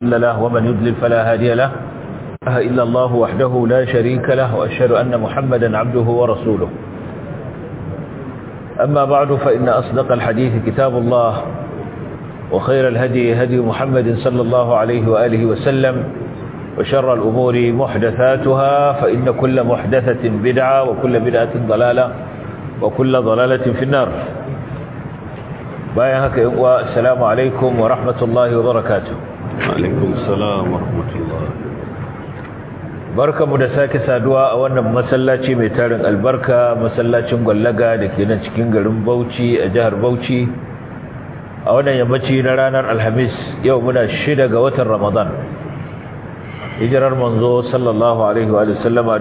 مضل له ومن يضلل فلا هادي له لا إله إلا الله وحده لا شريك له وأشهد أن محمدا عبده ورسوله أما بعد فإن أصدق الحديث كتاب الله وخير الهدي هدي محمد صلى الله عليه وآله وسلم وشر الأمور محدثاتها فإن كل محدثة بدعة وكل بدعة ضلالة وكل ضلالة في النار بايا هكا السلام عليكم ورحمة الله وبركاته عليكم السلام ورحمة الله barka mu da sake saduwa a wannan masallaci mai tarin albarka masallacin gwallaga da ke nan cikin garin Bauchi a jihar Bauchi a wannan yammaci na ranar Alhamis yau muna shida ga watan Ramadan hijirar manzo sallallahu alaihi wa sallama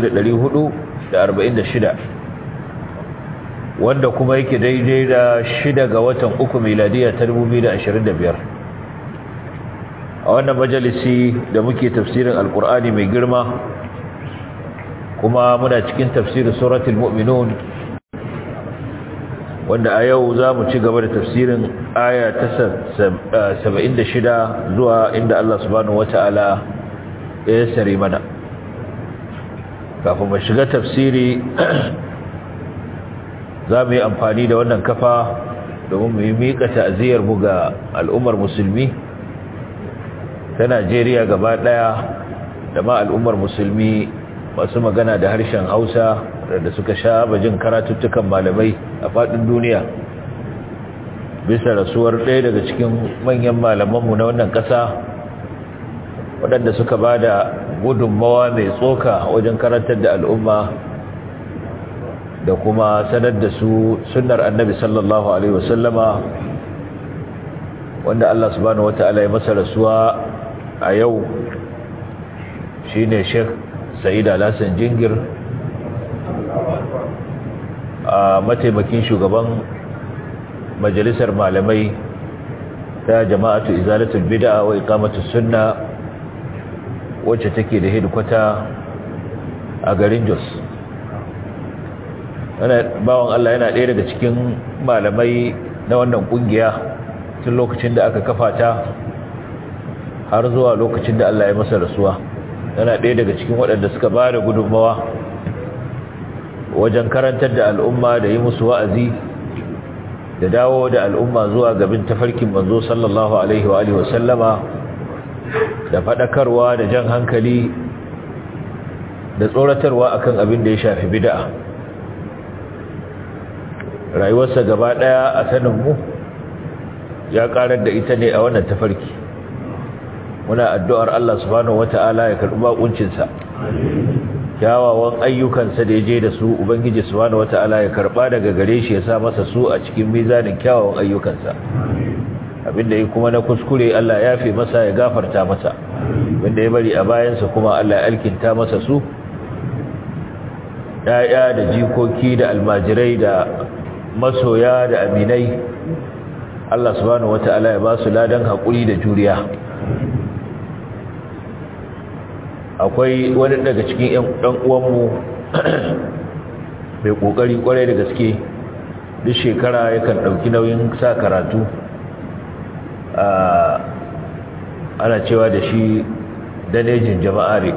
1446 wanda kuma yake daidai da shida ga watan uku miladiya ta 2025 a wannan majalisi da muke tafsirin alkur'ani mai girma kuma muna cikin tafsirin suratul mu'minun wanda a yau za mu ci gaba da tafsirin aya ta 76 zuwa inda Allah subhanahu wata'ala ya sare mana kafin mu shiga tafsiri za mu yi amfani da wannan kafa domin mu yi miƙa ta'aziyar mu ga al'ummar musulmi ta Najeriya gaba ɗaya da ma al'ummar musulmi masu magana da harshen Hausa da suka sha bajin karatuttukan malamai a faɗin duniya bisa rasuwar ɗaya daga cikin manyan malamanmu na wannan ƙasa waɗanda suka ba da gudunmawa mai tsoka wajen karantar da al'umma da kuma sanar da su sunnar annabi sallallahu alaihi wasallama wanda Allah subhanahu wata'ala ya masa rasuwa a yau shine Sheikh Sa'id Alhassan Jingir a mataimakin shugaban majalisar malamai ta jama'atu izalatul bid'a wa iqamatus sunna wacce take da hedikwata a garin Jos bawan Allah yana ɗaya daga cikin malamai na wannan kungiya tun lokacin da aka kafa ta har zuwa lokacin da Allah ya masa rasuwa yana ɗaya daga cikin waɗanda suka ba da gudunmawa wajen karantar da al'umma da yi musu wa'azi da dawo da al'umma zuwa gabin tafarkin manzo sallallahu alaihi wa alihi wasallama da faɗakarwa da jan hankali da tsoratarwa akan abin da ya shafi bid'a rayuwarsa gaba ɗaya a saninmu ya ƙarar da ita ne a wannan tafarki muna addu'ar Allah subhanahu wata'ala ya karɓi bakuncinsa kyawawan ayyukansa da ya je da su ubangiji subhanahu wata'ala ya karɓa daga gare shi ya sa masa su a cikin mizanin kyawawan ayyukansa abinda ya kuma na kuskure Allah ya fi masa ya gafarta masa abinda ya bari a bayansa kuma Allah ya alkinta masa su ‘ya'ya da jikoki da almajirai da masoya da aminai Allah subhanahu wata'ala ya ba su ladan haƙuri da juriya akwai wani daga cikin ɗan uwanmu mai ƙoƙari ƙwarai da gaske duk shekara yakan ɗauki nauyin sa karatu ana cewa da shi danejin jama'are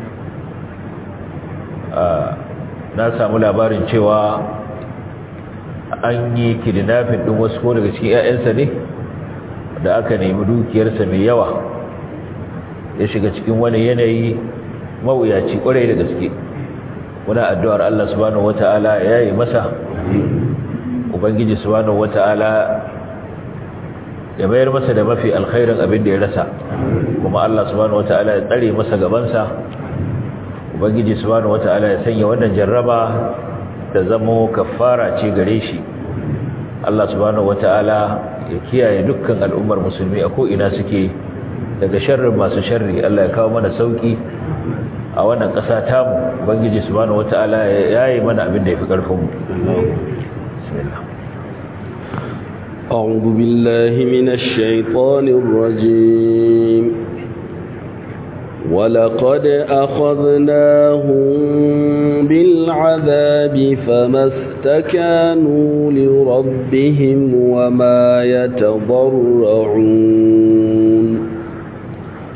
na samu labarin cewa an yi kidnapping ɗin wasu ko daga cikin 'ya'yansa ne da aka nemi dukiyarsa mai yawa ya shiga cikin wani yanayi mawuyaci kwarai da gaske muna addu'ar Allah subhanahu wata'ala ya yi masa ubangiji subhanahu wata'ala ya mayar masa da mafi alkhairin abin da ya rasa kuma Allah subhanahu wata'ala ya tsare masa gabansa ubangiji subhanahu wata'ala ya sanya wannan jarraba da zamo kafara ce gare shi Allah subhanahu wata'ala ya kiyaye dukkan al'ummar musulmi a ko'ina suke daga sharrin masu sharri Allah ya kawo mana sauki a wannan ƙasa tamu bangiji subhanahu wataala ya yi mana abin da yafi karfin mu bismillah أعوذ بالله من الشيطان الرجيم ولقد أخذناهم بالعذاب فما استكانوا لربهم وما يتضرعون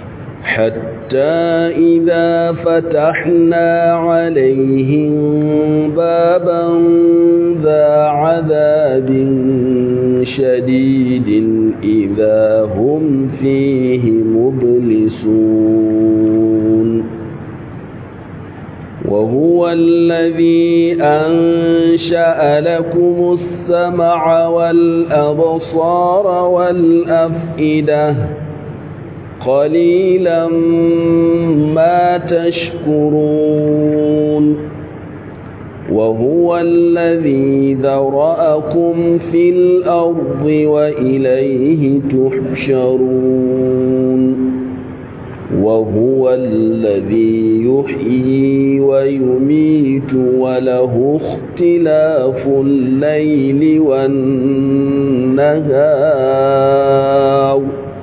حتى إذا فتحنا عليهم بابا ذا عذاب شديد إذا هم فيه مبلسون وهو الذي أنشأ لكم السمع والأبصار والأفئدة قليلا ما تشكرون وهو الذي ذرأكم في الأرض وإليه تحشرون وهو الذي يحيي ويميت وله اختلاف الليل والنهار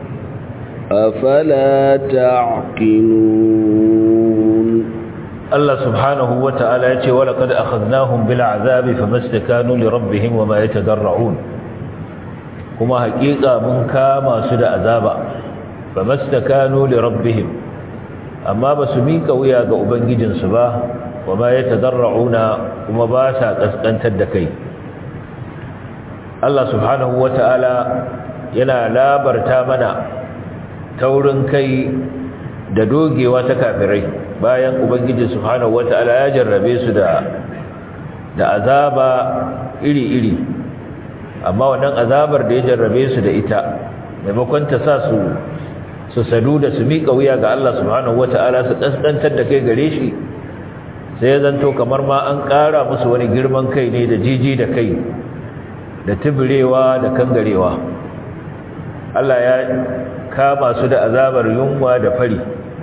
أفلا تعقلون الله سبحانه وتعالى يقول ولقد أخذناهم بالعذاب فما استكانوا لربهم وما يتضرعون كما حقيقة من كاما سدى عذابا فما استكانوا لربهم أما بسميك وياك أبنجد سباه وما يتضرعون وما باسا قسقن تدكي الله سبحانه وتعالى yana labarta mana taurin kai da dogewa ta kafirai bayan ubangiji subhanahu wataala ya jarrabe su da da azaba iri-iri amma wannan azabar da ya jarrabe su da ita maimakon ta sa su su sadu da su miƙa wuya ga Allah subhanahu wataala su kaskantar da kai gare shi sai ya zanto kamar ma an ƙara musu wani girman kai ne da jiji da kai da tibirewa da kangarewa Allah ya kama su da azabar yunwa da fari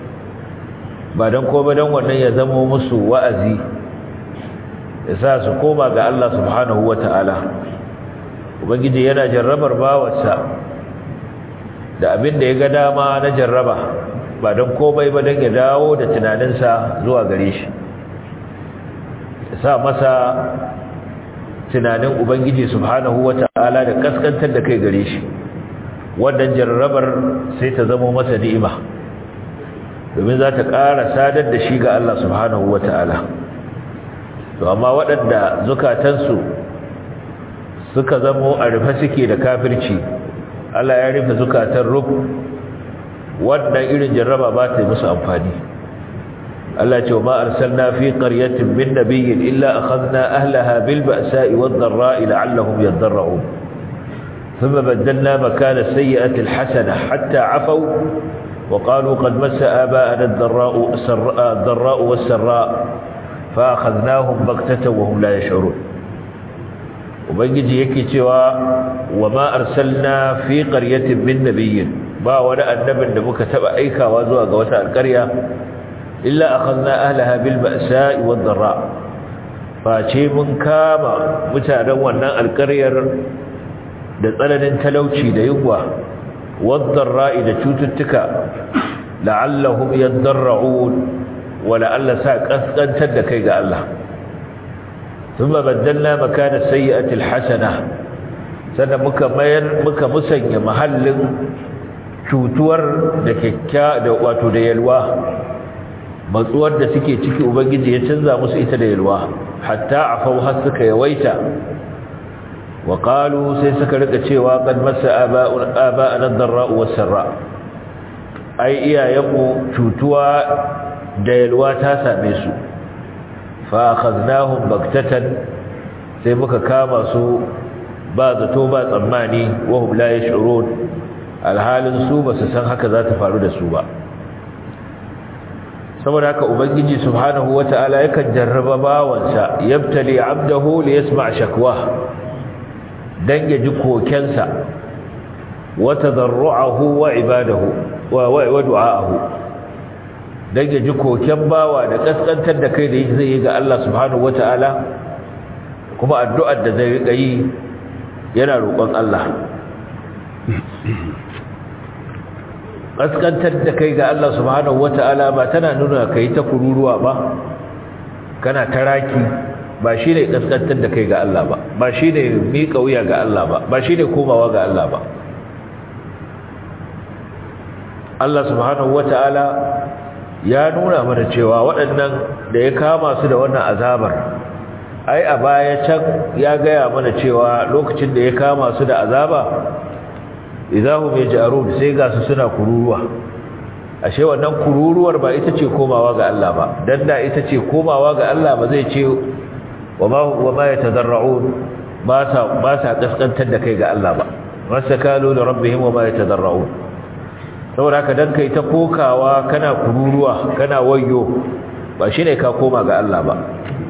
ba don ko ba don wannan ya zamo musu wa'azi ya sa su koma ga Allah subhanahu wa ta'ala ubangiji yana jarrabar bawarsa da abin da ya ga dama na jarraba ba don komai ba don ya dawo da tunaninsa zuwa gare shi ya sa masa tunanin ubangiji subhanahu wa ta'ala da kaskantar da kai gare shi wannan jarrabar sai ta zama masa ni'ima domin za ta ƙara sadar da shi ga Allah subhanahu wa ta'ala to amma waɗanda zukatansu suka zamo a rufe suke da kafirci Allah ya rufe zukatan rub wannan irin jarraba ba ta yi musu amfani Allah ce ma arsalna fi qaryatin min nabiyyin illa akhadna ahlaha bil ba'sa'i wad dharra'i la'allahum yadarra'un ثم بدلنا مكان السيئة الحسنة حتى عفوا وقالوا قد مس آباءنا الضراء, الضراء والسراء فأخذناهم بغتة وهم لا يشعرون وبنجي يكي توا وما أرسلنا في قرية من نبي ما ولا النبي نبك تبع أيكا وزوى قوتا القرية إلا أخذنا أهلها بالبأساء والضراء فأشي من كاما متعنونا القرية da tsananin talauci da yunwa waddar ra'i da cututtuka la'allahum yadarra'un wa la'alla sa kaskantar da kai ga Allah thumma baddalna makana sayyi'ati alhasana sannan muka mayar muka musanya mahallin cutuwar da kikkia da wato da yalwa matsuwar da suke ciki ubangiji ya canza musu ita da yalwa hatta afau har suka yawaita وقالوا سيسك لك cewa قد مس آباءنا الضراء والسراء أي إيا يمو cutuwa da yalwa ta same su fa akhadnahum baktatan sai muka kama su ba zato ba tsammani wa hum la yash'urun alhalin su ba su san haka za ta faru da su ba saboda haka ubangiji subhanahu wata'ala yakan jarraba bawansa yabtali 'abdahu li yasma' shakwa dan ya ji kokensa wa tadarru'ahu wa ibadahu wa wa du'aahu dan ya ji koken bawa da kaskantar da kai da zai yi ga Allah subhanahu wata'ala kuma addu'ar da zai rika yi yana roƙon Allah kaskantar da kai ga Allah subhanahu wata'ala ba tana nuna kai ta kururuwa ba kana taraki ba shi ne kaskantar da kai ga Allah ba ba shi ne miƙa wuya ga Allah ba ba shi ne komawa ga Allah ba Allah subhanahu wata'ala ya nuna mana cewa waɗannan da ya kama su da wannan azabar ai a baya can ya gaya mana cewa lokacin da ya kama su da azaba idahum yaj'arun sai ga su suna kururuwa ashe wannan kururuwar ba ita ce komawa ga Allah ba dan da ita ce komawa ga Allah ba zai ce wama wama yatadarrun ba sa ba sa kaskantar da kai ga Allah ba masakalu li rabbihim wama yatadarrun saboda haka dan kai ta kokawa kana kururuwa kana wayyo ba shine ka koma ga Allah ba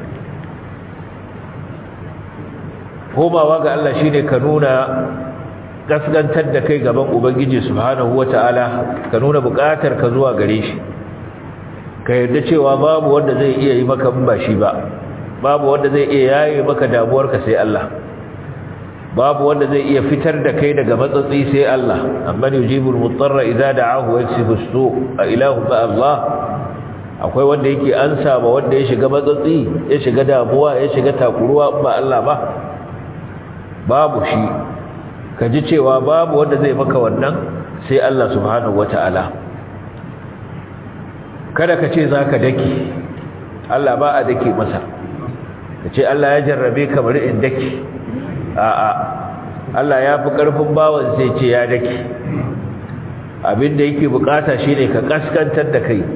komawa ga Allah shine ka nuna gaskantar da kai gaban ubangiji subhanahu wataala ka nuna bukatar ka zuwa gare shi ka yarda cewa babu wanda zai iya yi maka ba shi ba babu wanda zai iya yaye maka damuwarka sai Allah babu wanda zai iya fitar da kai daga matsatsi sai Allah amman yujibul mutarra idza da'ahu wa yaksifu as-su' a ilahu ba Allah akwai wanda yake ansa ba wanda ya shiga matsatsi ya shiga damuwa ya shiga takuruwa ba Allah ba babu shi ka ji cewa babu wanda zai maka wannan sai Allah subhanahu wata'ala kada ka ce za ka dake Allah ba a dake masa ka ce Allah ya jarrabe ka bari in dake a'a Allah ya fi ƙarfin bawan sai ce ya dake abinda yake bukata shine ka kaskantar da kai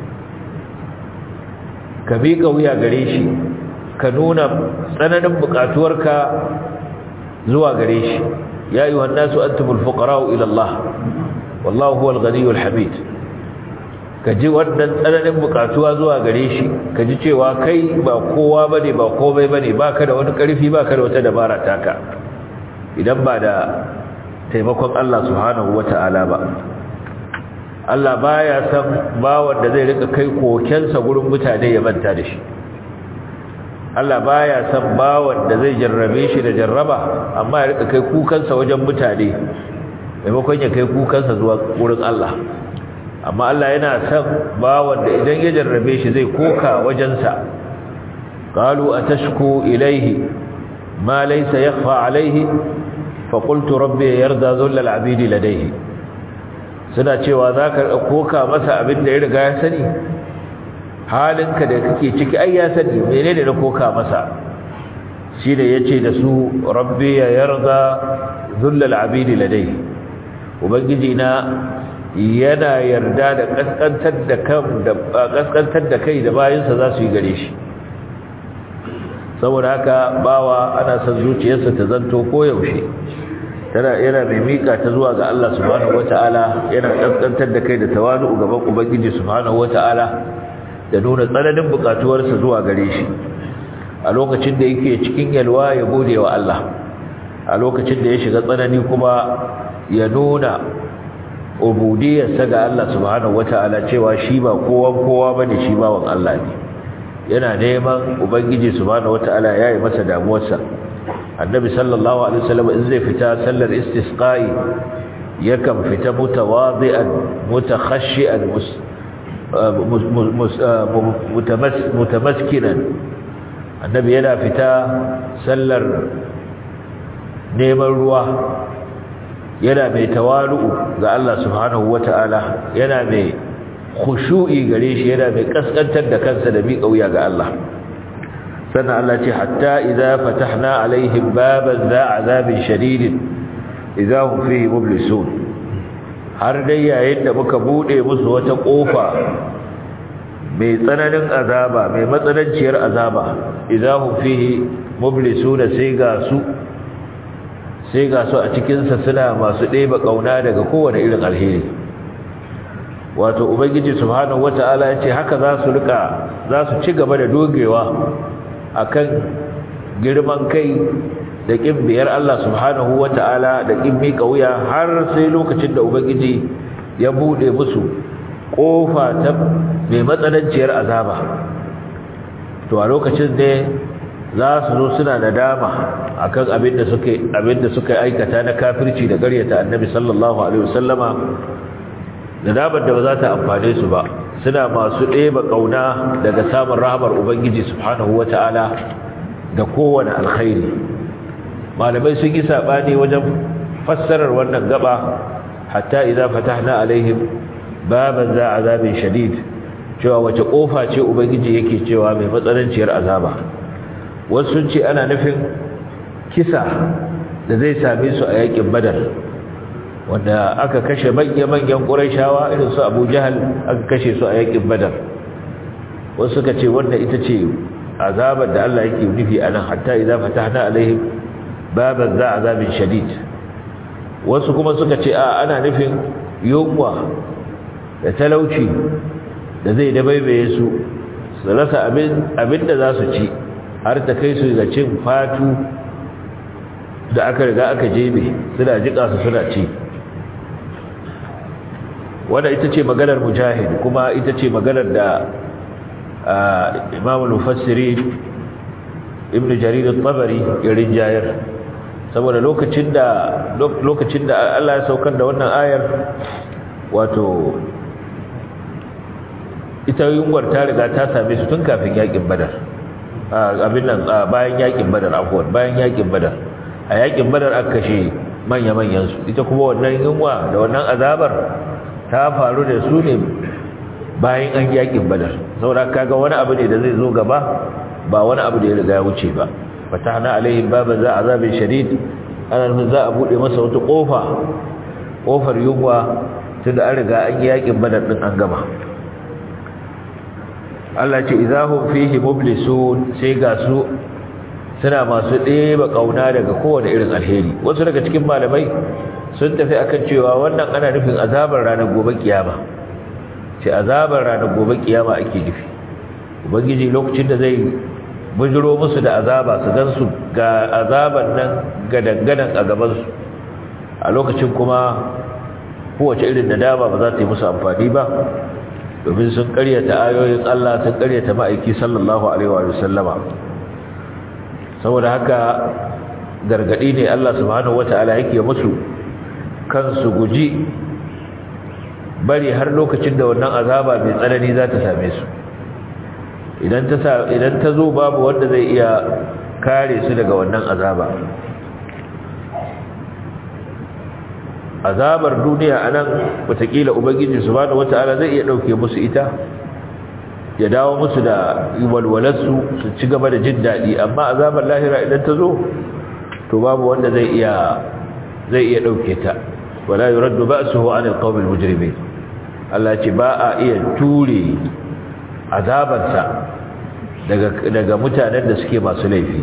ka miƙa wuya gare shi ka nuna tsananin bukatuwarka zuwa gare shi ya yi wannan su an tumul fuƙara'u ilallah wallahu huwal ganiyul hamid ka ji wannan tsananin bukatuwa zuwa gare shi ka ji cewa kai ba kowa ba ne ba komai ba ne ba ka da wani ƙarfi ba ka da wata dabara taka idan ba da taimakon Allah subhanahu wa ta'ala ba Allah baya san bawan da zai rika kai kokensa gurin mutane ya manta da shi Allah baya san bawan da zai jarrabe shi da jarraba amma ya rika kai kukansa wajen mutane maimakon ya kai kukansa zuwa wurin Allah amma Allah yana san bawan da idan ya jarrabe shi zai koka wajensa qalu atashku ilayhi ma laysa yakhfa alayhi fa qultu rabbi yarda dhull al-abidi ladayhi suna cewa zaka koka masa abin da ya riga ya sani halinka da kake ciki ai ya sani menene da koka masa shi da yace da su rabbi ya yarda dhullal abidi ladai ubangiji na yana yarda da kaskantar da kan da kaskantar da kai da bayinsa za su yi gare shi saboda haka bawa ana son zuciyarsa ta zanto koyaushe tana yana mai mika ta zuwa ga Allah subhanahu wataala yana kaskantar da kai da tawadu gaban ubangiji subhanahu wataala da nuna tsananin bukatuwarsa zuwa gare shi a lokacin da yake cikin yalwa ya gode wa Allah a lokacin da ya shiga tsanani kuma ya nuna ubudiyarsa ga Allah subhanahu wataala cewa shi ba kowan kowa bane shi bawan Allah ne yana neman ubangiji subhanahu wataala yayi masa damuwarsa annabi sallallahu alaihi wasallam in zai fita sallar istisqa'i yakan fita mutawadi'an mutakhashi'an mutamaskinan annabi yana fita sallar neman ruwa yana mai tawalu'u ga Allah subhanahu wata'ala yana mai khushu'i gare shi yana mai kaskantar da kansa da miƙa wuya ga Allah sannan Allah ce hatta idza fatahna alaihim baban za azabin shadidin idza hum fihi mublisun har dai yayin da muka bude musu wata kofa mai tsananin azaba mai matsananciyar azaba idza hum fihi mublisuna sai ga su sai ga su a cikin sa suna masu ɗeba kauna daga kowane irin alheri wato ubangiji subhanahu wataala ya ce haka za su rika za su ci gaba da dogewa akan girman kai da kin biyar Allah subhanahu wata'ala da kin mika wuya har sai lokacin da ubangiji ya bude musu kofa ta mai matsananciyar azaba to a lokacin ne za su zo suna nadama akan abin da suka abin da suka aikata na kafirci da ƙaryata annabi sallallahu alaihi wasallama nadamar da ba za ta amfane su ba suna masu ɗeba ƙauna daga samun rahamar ubangiji subhanahu wata'ala da kowane alkhairi malamai sun yi saɓani wajen fassarar wannan gaba hatta idan fatahna alaihim baban za azabin shadid cewa wace kofa ce ubangiji yake cewa mai matsananciyar azaba wasu sun ce ana nufin kisa da zai same su a yakin badar wanda aka kashe manya-manyan ƙurashawa irin su abu jahal aka kashe su a yakin badar wasu suka ce wanda ita ce azabar da Allah yake nufi a nan hatta idan fatahna alaihim baban za azabin shadid wasu kuma suka ce a ana nufin yunwa da talauci da zai dabaibaye su su rasa abin da za su ci har ta kai su ga cin fatu da aka riga aka jebe suna jika su suna ci wanda ita ce maganar mujahid kuma ita ce maganar da imam al-mufassiri ibn jarir al-tabari ya rinjayar saboda lokacin da lokacin da Allah ya saukar da wannan ayar wato ita yunwar ta riga ta same su tun kafin yakin badar abin nan bayan yakin badar afwan bayan yakin badar a yakin badar aka kashe manya-manyan su ita kuma wannan yunwa da wannan azabar ta faru da su ne bayan an yakin badar saboda kaga wani abu ne da zai zo gaba ba wani abu da ya riga ya wuce ba fatahna alaihim baban za azabin shadid ana nufin za a bude masa wata kofa kofar yunwa tunda an riga an yi yakin badar din an gama Allah ce idahum fihi mublisun sai ga su suna masu ɗeba kauna daga kowane irin alheri wasu daga cikin malamai sun tafi akan cewa wannan ana nufin azabar ranar gobe kiyama ce azabar ranar gobe kiyama ake nufi ubangiji lokacin da zai bujiro musu da azaba su gansu ga azaban nan gadangadan a gabansu a lokacin kuma kowace irin nadama ba za ta yi musu amfani ba domin sun karyata ayoyin Allah sun karyata ma'aiki sallallahu alaihi wa sallama saboda haka gargadi ne Allah subhanahu wata'ala yake musu kansu guji bari har lokacin da wannan azaba mai tsanani za ta same su idan ta idan ta zo babu wanda zai iya kare su daga wannan azaba azabar duniya anan watakila ubangiji subhanahu wataala zai iya dauke musu ita ya dawo musu da walwalarsu su ci gaba da jin dadi amma azabar lahira idan ta zo to babu wanda zai iya zai iya dauke ta wala yuraddu ba'suhu 'anil qawmil mujrimin Allah ce ba a iya ture azabarsa daga daga mutanen da suke masu laifi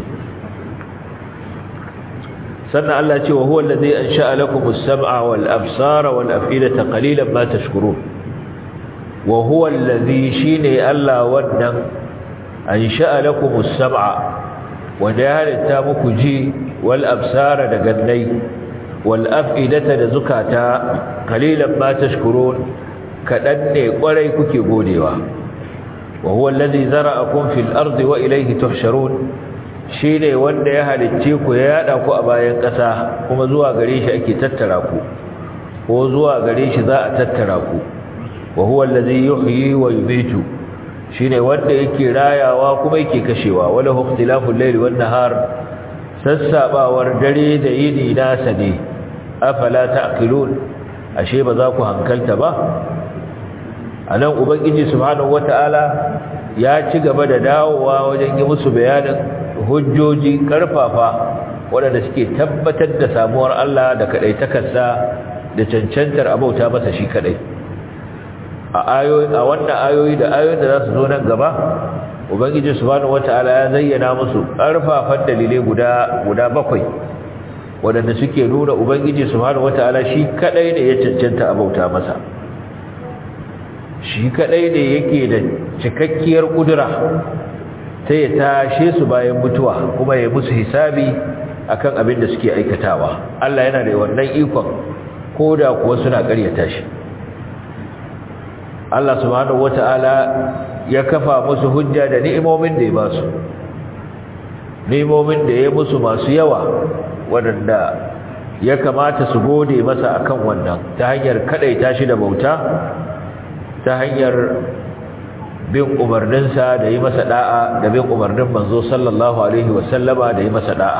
sannan Allah ce wa huwa allazi ansha'a lakum as-sam'a wal absara wal af'idata qalilan ma tashkurun wa huwa allazi shine Allah wannan ansha'a lakum as-sam'a wanda ya halitta muku ji wal absara da gannai wal af'idata da zukata qalilan ma tashkurun kadan ne kwarai kuke godewa wa huwa allazi zara'akum fil ardi wa ilayhi tuhsharun shi ne wanda ya halicce ku ya yada ku a bayan ƙasa kuma zuwa gare shi ake tattara ku ko zuwa gare shi za a tattara ku wa huwa allazi yuhyi wa yumiitu shine wanda yake rayawa kuma yake kashewa wala ikhtilaful layli wan nahar sassabawar dare da yini nasa ne afala ta'qilun ashe ba za ku hankalta ba anan ubangiji subhanahu wataala ya ci gaba da dawowa wajen yi musu bayanin hujjoji karfafa waɗanda suke tabbatar da samuwar Allah da kaɗaitakarsa da cancantar abauta masa shi kaɗai a ayoyi a wannan ayoyi da ayoyin da za su zo nan gaba ubangiji subhanahu wata'ala ya zayyana musu karfafan dalilai guda guda bakwai waɗanda suke nuna ubangiji subhanahu wata'ala shi kaɗai ne ya cancanta abauta masa shi kaɗai ne yake da cikakkiyar ƙudura sai ya tashe su bayan mutuwa kuma ya musu hisabi akan abin da suke aikatawa Allah yana da wannan ikon koda kuwa suna ƙaryata shi Allah subhanahu wata'ala ya kafa musu hujja da ni'imomin da ya ba su ni'imomin da ya musu masu yawa waɗanda ya kamata su gode masa akan wannan ta hanyar kadaita shi da bauta ta hanyar bin umarninsa da yi masa da'a da bin umarnin manzo sallallahu alaihi wasallama da yi masa da'a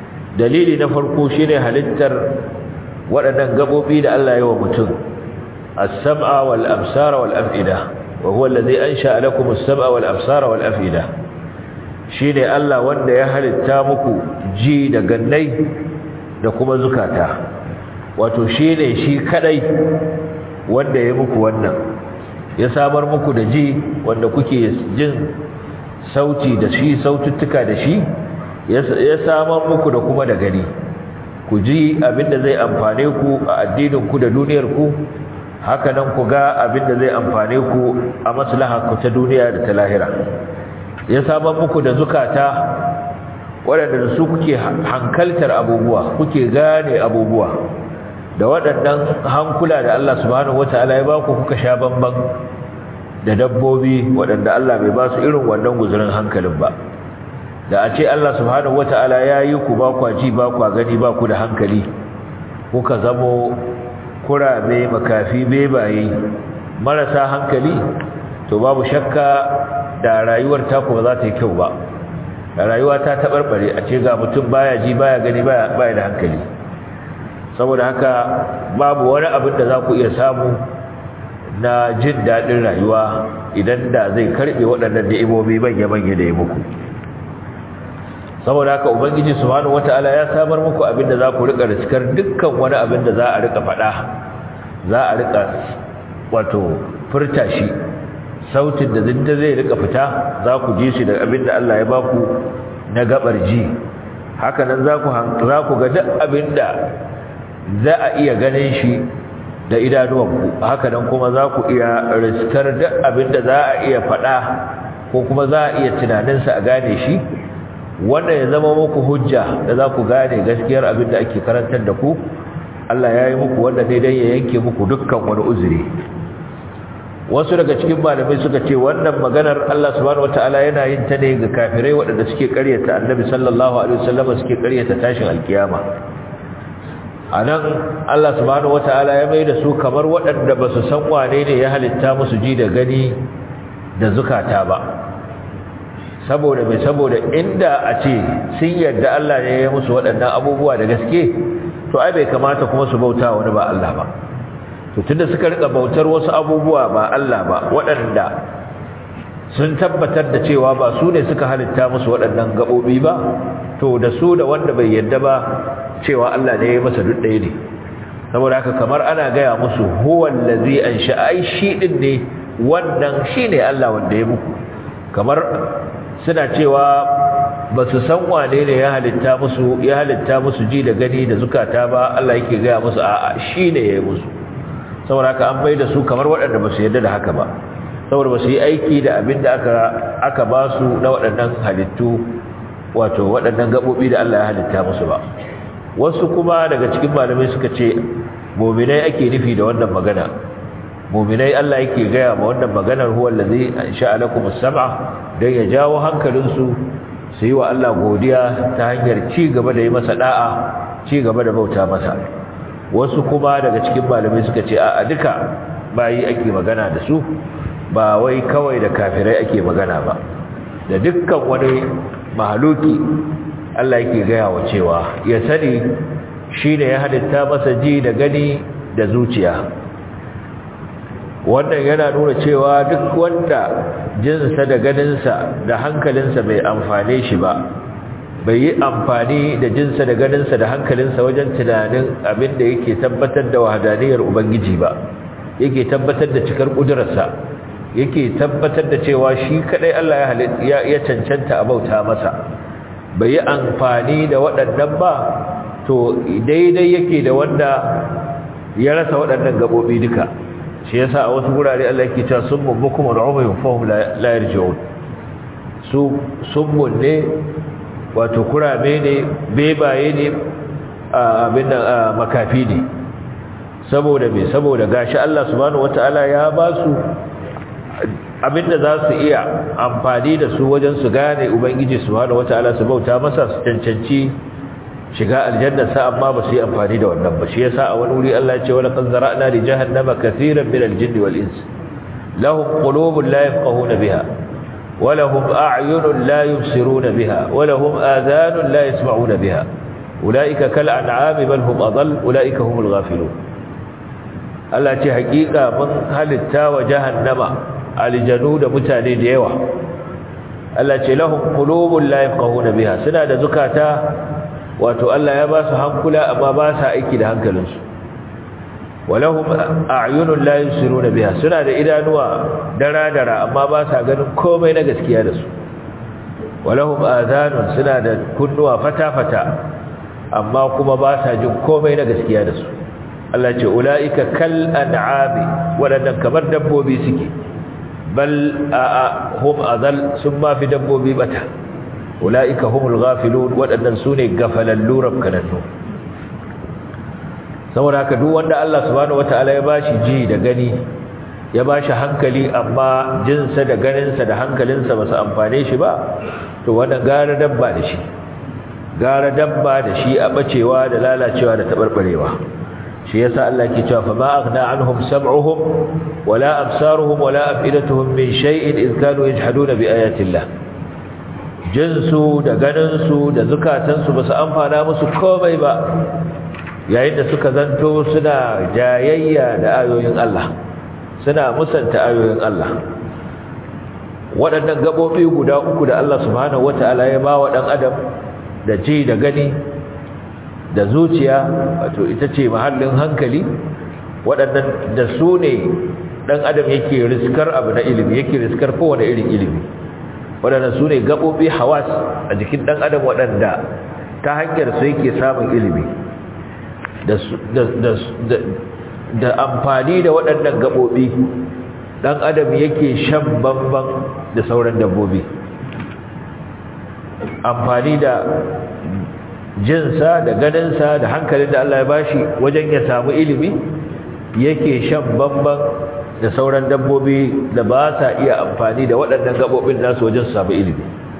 dalili na farko shine halittar waɗannan gabobi da Allah ya wa mutum as-sam'a wal absara wal af'ida wa huwa alladhi ansha'a lakum as-sam'a wal absara wal af'ida shine Allah wanda ya halitta muku ji da gannai da kuma zukata wato shine shi kadai wanda ya muku wannan ya samar muku da ji wanda kuke jin sauti da shi saututtuka da shi ya samar muku da kuma da gani ku ji abinda zai amfane ku a addinin ku da duniyar ku haka nan ku ga abinda zai amfane ku a maslaha ku ta duniya da ta lahira ya samar muku da zukata waɗanda da su kuke hankaltar abubuwa kuke gane abubuwa da waɗannan hankula da Allah subhanahu wata'ala ya ba ku kuka sha bamban da dabbobi waɗanda Allah bai ba su irin wannan guzurin hankalin ba da a ce Allah subhanahu wata'ala ya yi ku ba kwa ji ba kwa gani ba ku da hankali kuka zamo kurame makafi bebaye marasa hankali to babu shakka da rayuwar taku ba za ta yi kyau ba da rayuwa ta taɓarɓare a ce ga mutum baya ji baya gani baya da hankali saboda haka babu wani abin da za ku iya samu na jin daɗin rayuwa idan da zai karɓe waɗannan ni'imomi manya-manya da ya muku saboda haka ubangiji subhanahu wata'ala ya samar muku abin da za ku riƙa riskar dukkan wani abin da za a riƙa faɗa za a riƙa wato furta shi sautin da zinda zai riƙa fita za ku ji shi da abin da Allah ya baku na gabar ji haka nan za ku ga duk abin da za a iya ganin shi da idanuwanku haka nan kuma za ku iya riskar duk abin da za a iya faɗa ko kuma za a iya tunaninsa a gane shi wanda ya zama muku hujja da za ku gane gaskiyar abin da ake karantar da ku Allah ya yi muku wanda ne don ya yanke muku dukkan wani uzuri wasu daga cikin malamai suka ce wannan maganar Allah subhanahu wataala yana yin ta ne ga kafirai waɗanda suke ƙaryata annabi sallallahu alaihi wasallam suke ƙaryata tashin alkiyama anan Allah subhanahu wataala ya mai da su kamar waɗanda ba su san wane ne ya halitta musu ji da gani da zukata ba saboda mai saboda inda a ce sun yarda Allah ne ya musu waɗannan abubuwa da gaske to ai bai kamata kuma su bauta wani ba Allah ba to tunda suka rika bautar wasu abubuwa ba Allah ba waɗanda sun tabbatar da cewa ba su ne suka halitta musu waɗannan gaɓoɓi ba to da su da wanda bai yarda ba cewa Allah ne ya masa duk ɗaya ne saboda haka kamar ana gaya musu huwa allazi ansha ai shi din ne wannan shine Allah wanda ya muku kamar suna cewa ba su san wane ne ya halitta musu ya halitta musu ji da gani da zukata ba Allah yake gaya musu a'a shine ya yi musu saboda haka an bai da su kamar waɗanda ba su yarda da haka ba saboda ba su yi aiki da abin da aka aka ba su na waɗannan halittu wato waɗannan gaɓoɓi da Allah ya halitta musu ba wasu kuma daga cikin malamai suka ce mu'minai ake nufi da wannan magana mu'minai Allah yake gaya ma wannan maganar huwa allazi ansha'a lakum as-sam'a dan ya jawo hankalinsu su yi wa Allah godiya ta hanyar ci gaba da yi masa da'a ci gaba da bauta masa wasu kuma daga cikin malamai suka ce a duka bayi ake magana da su ba wai kawai da kafirai ake magana ba da dukkan wani mahaluki Allah yake gaya wa cewa ya sani shi ne ya halitta masa ji da gani da zuciya wannan yana nuna cewa duk wanda jinsa da ganinsa da hankalinsa bai amfane shi ba bai yi amfani da jinsa da ganinsa da hankalinsa wajen tunanin abin da yake tabbatar da wahadaniyar ubangiji ba yake tabbatar da cikar ƙudurarsa yake tabbatar da cewa shi kadai Allah ya ya cancanta a bauta masa bai yi amfani da waɗannan ba to daidai yake da wanda ya rasa waɗannan gabobi duka shi yasa a wasu gurare Allah yake cewa summun bukum al'umayun fahum la yarji'un su summun ne wato kurame ne bebaye ne abin da makafi ne saboda me saboda gashi Allah subhanahu wataala ya ba su abinda za su iya amfani da su wajen su gane ubangiji subhanahu wataala su bauta masa su cancanci shiga aljanna sa amma ba su yi amfani da wannan ba shi yasa a wani wuri Allah ya ce wala qad zara'na li jahannama katiran min al-jinni wal ins lahum qulubun la yafqahuna biha wa lahum a'yunun la yubsiruna biha wa lahum adhanun la yasma'una biha ulaika kal an'ami bal hum adall ulaika humul ghafilun Allah ce hakika mun halitta wa jahannama aljanu da mutane da yawa Allah ce lahum qulubun la yafqahuna biha suna da zukata wato Allah ya ba su hankula amma ba sa aiki da hankalinsu walahum a'yunun la yusiruna biha suna da idanuwa dara-dara amma ba sa ganin komai na gaskiya da su walahum adhanun suna da kunnuwa fata-fata amma kuma ba sa jin komai na gaskiya da su Allah ce ulaika kal an'ami wadannan kamar dabbobi suke bal a hum adal sun ma fi dabbobi bata ulaika humul ghafilun wadannan sune gafalallu rabkanannu saboda haka duk wanda Allah subhanahu wataala ya bashi ji da gani ya bashi hankali amma jinsa da ganinsa da hankalinsa ba su amfane shi ba to wannan gara dabba da shi gara dabba da shi a bacewa da lalacewa da tabarbarewa shi yasa Allah ke cewa fa ma aghna anhum sam'uhum wala absaruhum wala afidatuhum min shay'in id kanu yajhaduna bi ayati Allah jinsu da ganinsu da zukatansu ba su amfana musu komai ba yayin da suka zanto suna jayayya da ayoyin Allah suna musanta ayoyin Allah waɗannan gaɓoɓi guda uku da Allah subhanahu wata'ala ya ba wa ɗan adam da ji da gani da zuciya wato ita ce mahallin hankali waɗannan da su ne ɗan adam yake riskar abu na ilimi yake riskar kowane irin ilimi waɗannan su ne gaɓoɓi hawas a jikin ɗan adam waɗanda ta hanyar su yake samun ilimi da amfani da waɗannan gaɓoɓi ɗan adam yake shan bamban da sauran dabbobi amfani da jinsa da ganinsa da hankalin da Allah ya bashi wajen ya samu ilimi yake shan bamban da sauran dabbobi da ba sa iya amfani da waɗannan gaɓoɓin nasu wajen su samu ilimi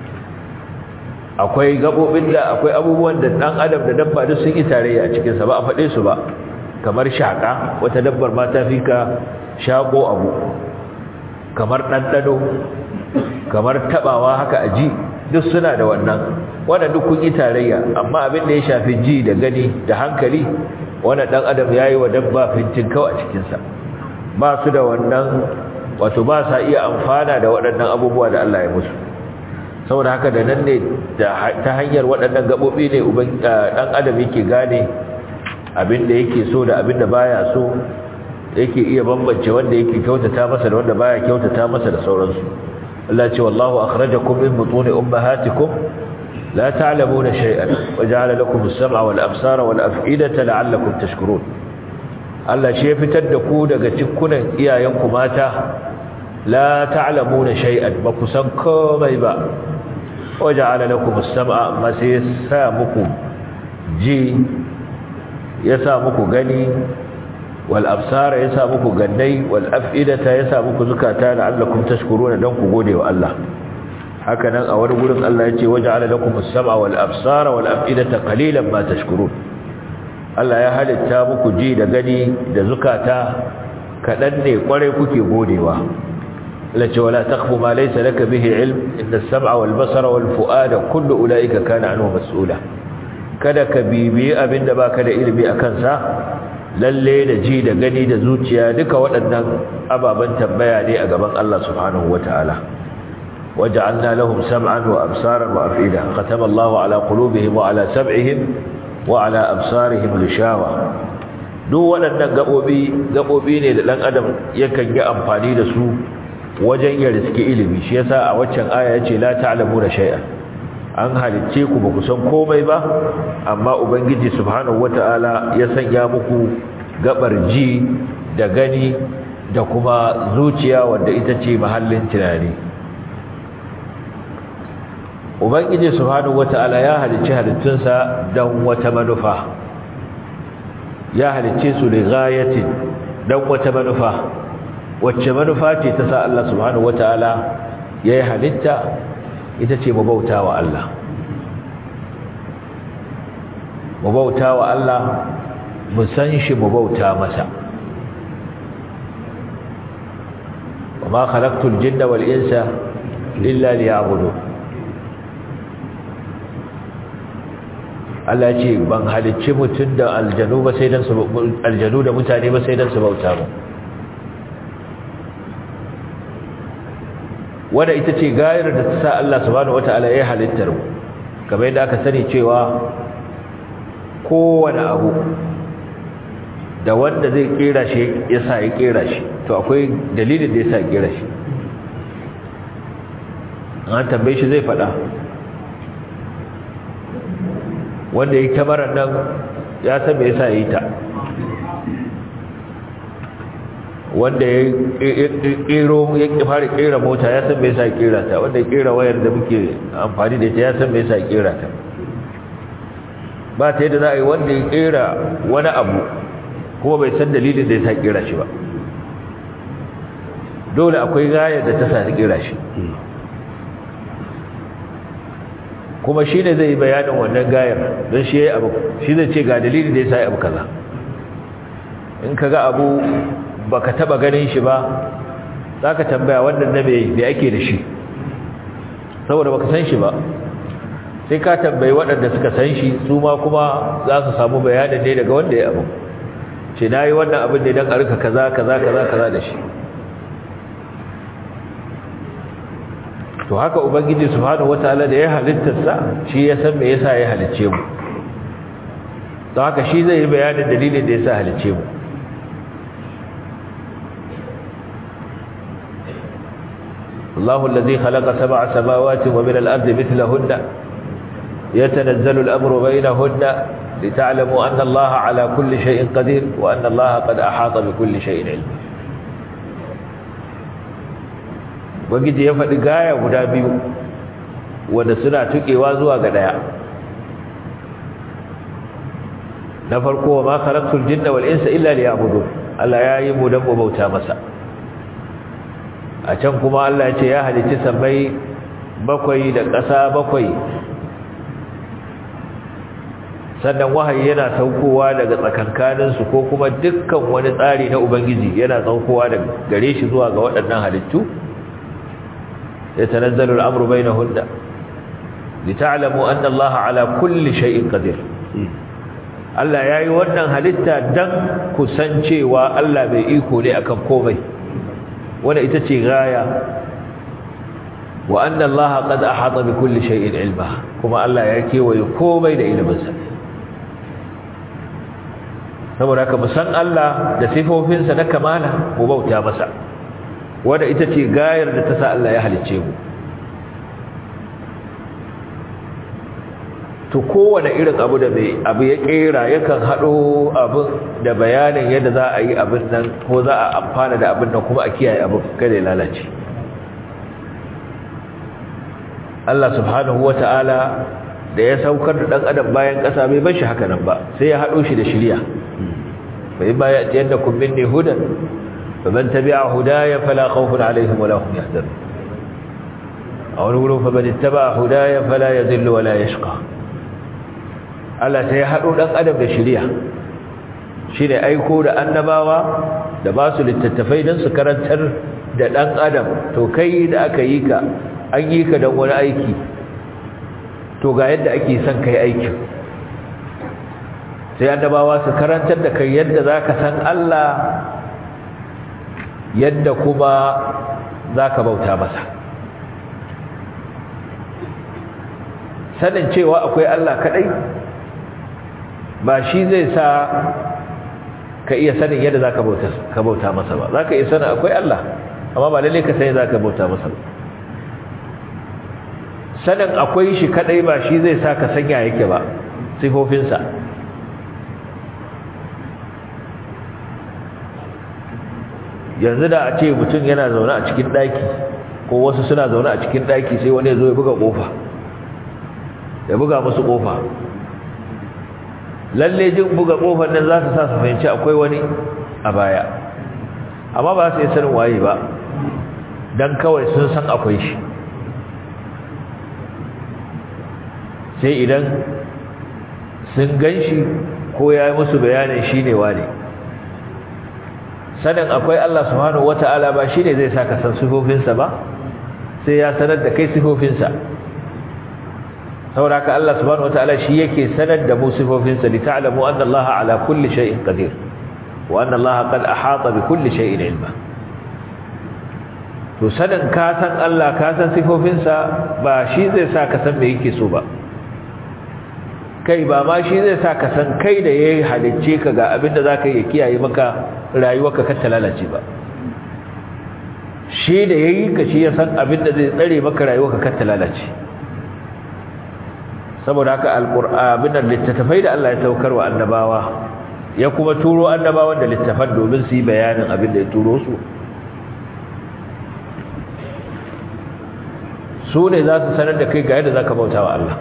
akwai gaɓoɓin da akwai abubuwan da ɗan adam da dabba duk sun yi tarayya a cikinsa ba a faɗe su ba kamar shaƙa wata dabbar ma ta fi ka shaƙo abu kamar ɗanɗano kamar taɓawa haka a ji duk suna da wannan wannan duk kun yi tarayya amma abin da ya shafi ji da gani da hankali wannan ɗan adam ya yi wa dabba fintin kawai a cikinsa ba su da wannan wato ba sa iya amfana da waɗannan abubuwa da Allah ya musu saboda haka da nan ne ta hanyar waɗannan gaɓoɓi ne ɗan adam yake gane abin da yake so da abin da baya so yake iya bambance wanda yake kyautata masa da wanda baya kyautata masa da sauransu Allah ce wallahu akhrajakum min butuni ummahatikum la ta'lamuna shay'an waja'ala lakum as-sam'a wal absara wal af'idata la'allakum tashkurun Allah shi ya fitar da ku daga cikkunan iyayenku mata la ta'lamuna shay'an ba ku san komai ba waja'ala lakum as-sam'a ma sai sa muku ji ya sa muku gani wal absara ya sa muku gannai wal af'idata ya sa muku zukata la'allakum tashkuruna dan ku gode wa Allah haka nan a wani gurin Allah ya ce waja'ala lakum as-sam'a wal absara wal af'idata qalilan ma tashkurun Allah ya halitta muku ji da gani da zukata kadan ne kware kuke godewa التي ولا تخف ما ليس لك به علم إن السمع والبصر والفؤاد كل أولئك كان عنه مسؤولا kada ka bibiyi abin da baka da ilimi a kansa lalle da ji da gani da zuciya duka waɗannan ababen tambaya ne a gaban Allah subhanahu wataala waja'alna lahum sam'an wa absaran wa af'ida khatama Allahu ala qulubihim wa ala sam'ihim wa ala absarihim lishawa duk waɗannan gabobi gabobi ne da dan adam yakan yi amfani da su wajen ya riski ilimi shi yasa a waccan aya yace la ta'lamu da shay'a an halicce ku ba ku san komai ba amma ubangiji subhanahu wataala ya sanya muku gabar ji da gani da kuma zuciya wanda ita ce mahallin tunani ubangiji subhanahu wataala ya halicci halittunsa don wata manufa ya halicce su li ghayatin don wata manufa wacce manufa ce ta sa Allah subhanahu wataala yayi halitta ita ce mabauta wa Allah mabauta wa Allah mu san shi mabauta masa وما خلقت الجن والإنس إلا ليعبدون Allah ce ban halicci mutum da aljanu ba sai dan su aljanu da mutane ba sai dan su bauta mu wanda ita ce gayar da ta sa Allah subhanahu wataala ya halittar mu kamar yadda aka sani cewa kowane abu da wanda zai kera shi ya sa ya kera shi to akwai dalilin da ya sa kera shi an tambaye shi zai faɗa wanda ya kamarar nan ya san me yasa ya yi ta wanda ya kero ya fara kera mota ya san me yasa ya kera ta wanda ya kera wayar da muke amfani da ita ya san me yasa ya kera ta ba ta yadda za a yi wanda ya kera wani abu kuma bai san dalilin da ya sa kera shi ba dole akwai gayar da ta sa kera shi kuma shi ne zai yi bayanin wannan gayar don shi ya abu shi zai ce ga dalilin da ya sa abu kaza in ka ga abu ba ka taba ganin shi ba za ka tambaya wannan na mai da ake da shi saboda ba ka san shi ba sai ka tambayi waɗanda suka san shi su ma kuma za su samu bayanin ne daga wanda ya abu ce na yi wannan abin ne don a rika kaza kaza kaza kaza da shi to haka ubangiji subhanahu wataala da ya halittarsa shi ya san me yasa ya halicce mu to haka shi zai yi bayanin dalilin da yasa halicce mu الله الذي خلق سبع سماوات ومن الأرض مثلهن يتنزل الأمر بينهن لتعلموا أن الله على كل شيء قدير وأن الله قد أحاط بكل شيء علم wagiji ya faɗi gaya guda biyu wanda suna tuƙewa zuwa ga ɗaya na farko wa ma khalaqtul jinna wal insa illa liya'budun Allah ya yi mu dan bauta masa a can kuma Allah ya ce ya halicci sammai bakwai da ƙasa bakwai sannan wahayi yana saukowa daga tsakankaninsu ko kuma dukkan wani tsari na ubangiji yana saukowa daga gare shi zuwa ga waɗannan halittu يتنزل الأمر بينهن لتعلموا أن الله على كل شيء قدير Allah ya yi wannan halitta don kusancewa Allah bai iko ne akan komai wanda ita ce gaya wa anna Allah qad ahata bi kulli shay'in ilma kuma Allah ya kewaye komai da iliminsa saboda haka mu san Allah da sifofinsa na kamala mu bauta masa wadda ita ce gayar da ta sa Allah ya halicce mu to kowane irin abu da mai abu ya kera yakan haɗo abin da bayanin yadda za a yi abin nan ko za a amfana da abin nan kuma a kiyaye abin kada ya lalace Allah subhanahu wata'ala da ya saukar da ɗan adam bayan ƙasa bai bar shi haka nan ba sai ya haɗo shi da shirya bai ba ya ce yadda kun minni hudan فمن تبع هدايا فلا خوف عليهم ولا هم يحزنون أو نقول فمن اتبع هدايا فلا يذل ولا يشقى Allah sai ya haɗo ɗan adam da shirya shi ne aiko da annabawa da ba su littattafai don su karantar da ɗan adam to kai da aka yi ka an yi ka don wani aiki to ga yadda ake son kai aikin sai annabawa su karantar da kai yadda za ka san Allah yadda kuma za ka bauta masa sanin cewa akwai Allah kaɗai ba shi zai sa ka iya sanin yadda za ka bauta masa ba za ka iya sanin akwai Allah amma ba lalle ka sani za ka bauta masa ba sanin akwai shi kaɗai ba shi zai sa ka sanya yake ba sifofinsa yanzu da a ce mutum yana zaune a cikin daki ko wasu suna zaune a cikin daki sai wani ya zo ya buga kofa ya buga musu kofa lalle jin buga kofar nan za su sa su fahimci akwai wani a baya amma ba su yi sanin waye ba don kawai sun san akwai shi sai idan sun gan shi ko ya yi musu bayanin shi ne wane sanin akwai Allah subhanahu wata'ala ba shine zai saka san sifofinsa ba sai ya sanar da kai sifofinsa saboda haka Allah subhanahu wataala shi yake sanar da mu sifofinsa li ta'lamu anna Allah ala kulli shay'in qadir wa anna Allah qad ahata bi kulli shay'in ilma to sanin ka san Allah ka san sifofinsa ba shi zai sa ka san me yake so ba kai ba ma shi zai sa ka san kai da yayi halicce ka ga abinda zaka yi kiyaye maka rayuwarka kar ta lalace ba shi da yayi ka shi ya san abinda zai tsare maka rayuwarka kar ta lalace saboda haka alqur'ani da littattafai da Allah ya saukar wa annabawa ya kuma turo annabawan da littafan domin su yi bayanin abin da ya turo su su ne za su sanar da kai ga yadda za ka bauta wa Allah